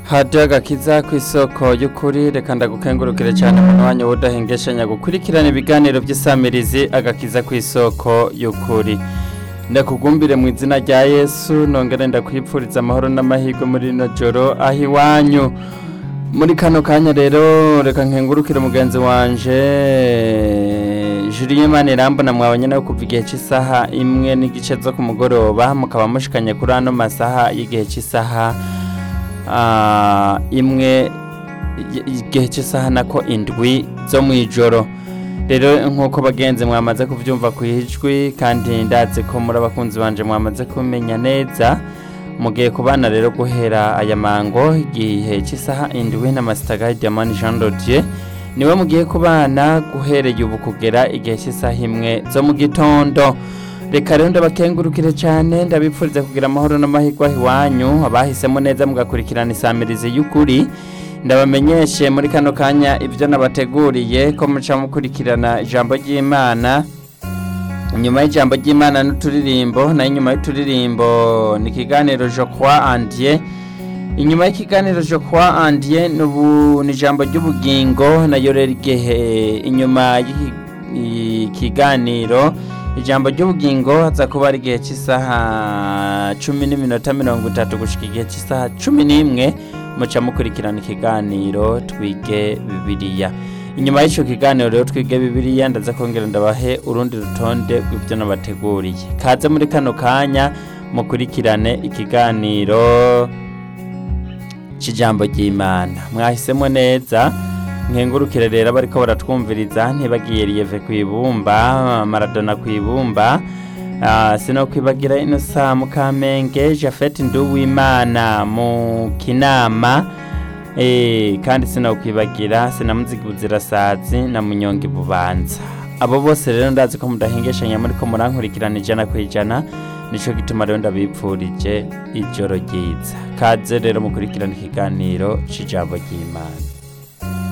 hadiyo agakiza ku isoko y'ukuri reka ndagukengurukire cyane mu mwanya w'udahengeshanya gukurikirana ibiganiro by'isamirizi agakiza ku isoko y'ukuri ndakugumbire mu izina rya yesu nongere ndakwipfuriza amahoro n'amahirwe muri rino joro aho iwanyu muri kano kanya rero reka nkengurukire mugenzi wanje Julien Manirambona mwabanye nawe kuva igihe cy'isaha imwe n'igice zo ku mugoroba mukaba mushikanye kuri ano masaha y'igihe cy'isaha ah, imwe y- igihe cy'isaha nako indwi zo mu ijoro rero nk'uko bagenzi mwamaze kubyumva ku ijwi kandi ndazi ko muri abakunzi banje mwamaze kumenya neza mugiye kubana rero guhera aya mango igihe cy'isaha indwi na masitaga Diamond Jean Rodier niwe mugiye kubana guhereye ubu kugera igihe cy'isaha imwe zo mu gitondo reka rero ndabakengurukire cyane ndabipfuriza kugira amahoro n'amahirwe aho iwanyu abahisemo neza mugakurikirana isamirizi y'ukuri ndabamenyeshe muri kano kanya ibyo nabateguriye ko muca mukurikirana ijambo ry'imana nyuma y'ijambo ry'imana n'uturirimbo nayo inyuma y'uturirimbo ni ikiganiro je crois en Dieu inyuma y'ikiganiro je crois en Dieu n'ubu ni ijambo ry'ubugingo nayo rero igihe inyuma y'ikiganiro ijambo ry'ubugingo haza kuba ari igihe cy'isaha cumi n'iminota mirongo itatu gushika igihe cy'isaha cumi n'imwe muca mukurikirana ikiganiro twige bibiliya inyuma y'icyo kiganiro rero twige bibiliya ndaza kongera ndabahe urundi rutonde rw'ibyo nabateguriye kaze muri kano kanya mukurikirane ikiganiro cy'ijambo ry'imana mwahisemo neza nkengurukire rero abariko baratwumviriza ntibagiye riyeve ku ibumba maradona ku ibumba Ah, sinokwibagira ino saa mu kamenge jafeti nduwimana mu kinama Eh, kandi sinokwibagira sinamuzigi buzirasazi na munyongi bubanza abo bose rero ndazi ko mudahengeshanya muri ko murankurikirana ijana ku ijana nico gituma rero ndabipfurije ijoro ryiza kaze rero mukurikirana ikiganiro c'ijambo ry'imana